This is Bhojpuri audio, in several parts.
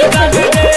गाल रे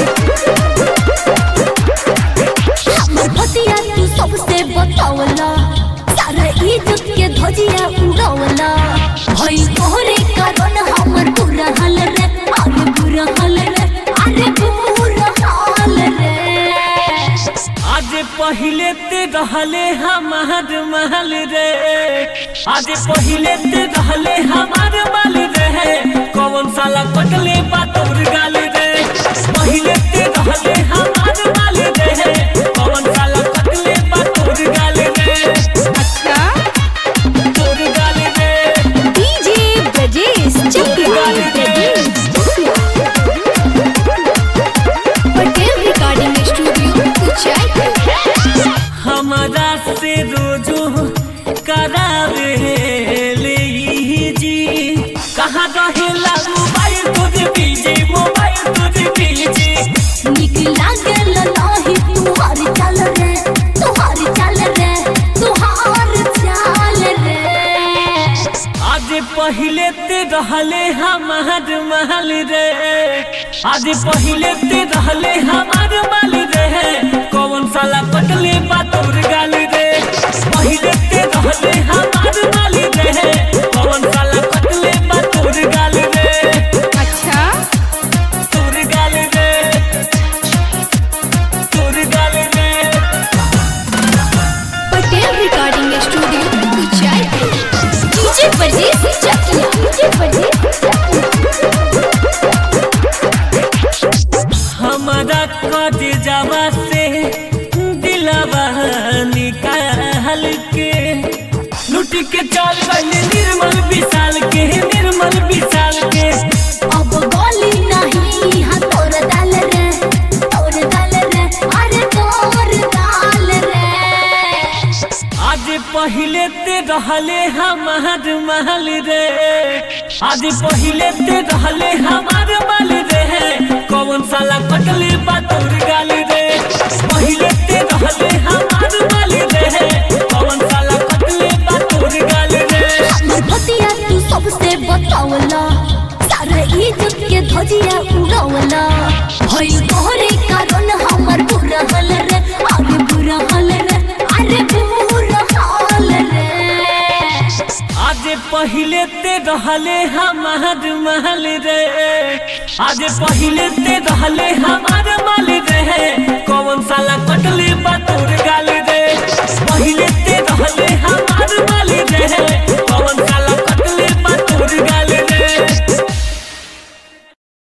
हमर भतिया तू सबसे बतावला सारा इज्जत के धजिया उड़ावला भई तोहरे कारण हमर बुरा हाल रे अरे बुरा हाल रे अरे बुरा हाल रे आज पहिले ते रहले हमार महल रे आज पहिले ते रहले हमार माल रे कौन साला कटले बा तोर गाल रे पहिले ते रहले हमार माल रे कौन साला कटले बा तोर गाल रे अच्छा तोर गाल रे DJ Brajesh Chakiya Patel recording studio Kuchai हमारा से रोजो करावे ले जी कहाँ रहेला मोबाइल तुझ पीछे मोबाइल तुझ पीछे निक लागल नाही तुहार चाल रे तुहार चाल रे तुहार चाल रे आज पहिले ते रहले हमार महल रे आज पहिले ते रहले हमार माल रे कौन साला पटले बा तोर गाल रे पहिले ते रहले हमार माल रे कौन साला पटले बा तोर गाल रे अच्छा तोर गाल रे तोर गाल रे Patel recording studio Kuchai DJ Brajesh Chakiya DJ Brajesh हमारा कद जावा से दिलावा निकाल के लुट के चल गए निर्मल विशाल के निर्मल विशाल के अब गोली नहीं हाँ तोर दाल रे तोर दाल रे अरे तोर दाल रे आज पहिले ते रहले हमार महल रे आज पहिले ते रहले हमार माल रे कौन साला कटले बा तोर गाल रे पहिले ते रहले हमार माल रे कौन साला कटले बा तोर गाल रे हमर भतिया तू सबसे बतावला सारा इज्जत के धजिया उड़ावला भई तोहरे कारण हमर बुरा हाल रे अरे बुरा हाल रे अरे बुरा हाल रे आज पहिले ते रहले हमार महल रे आज पहिले ते रहले हमार माल